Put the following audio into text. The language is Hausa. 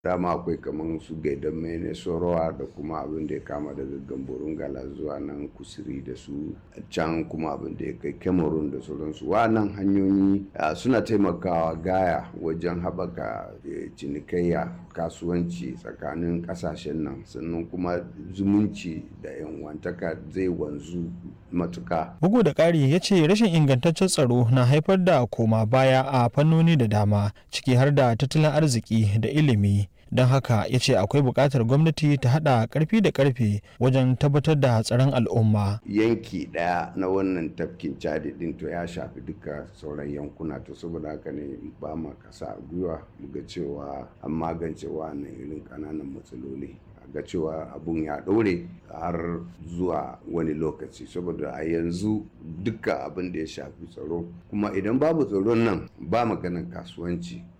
dama akwai kamar su gaidan mene sorowa da kuma abin da ya kama daga gamborun gala zuwa nan kusuri da su can kuma abin da ya kai cameroon da sauransu wannan hanyoyi suna taimakawa gaya wajen haɓaka cinikayya kasuwanci tsakanin ƙasashen nan sannan kuma zumunci da yanwantaka zai wanzu matuka. Bugu da ƙari ya ce rashin ingantaccen tsaro na haifar da koma baya a fannoni da dama ciki har da tattalin arziki da ilimi. Don haka ya ce akwai buƙatar gwamnati ta haɗa ƙarfi da ƙarfe wajen tabbatar da tsaron al'umma. Yanki ɗaya na wannan tafkin cadi ɗin to ya shafi duka sauran yankuna to saboda haka ne ba ma kasa a gwiwa muga cewa an magance wannan irin ƙananan matsaloli. ga cewa abun ya ɗore har zuwa wani lokaci saboda a yanzu duka abin da ya shafi tsaro kuma idan babu tsaron nan ba maganan kasuwanci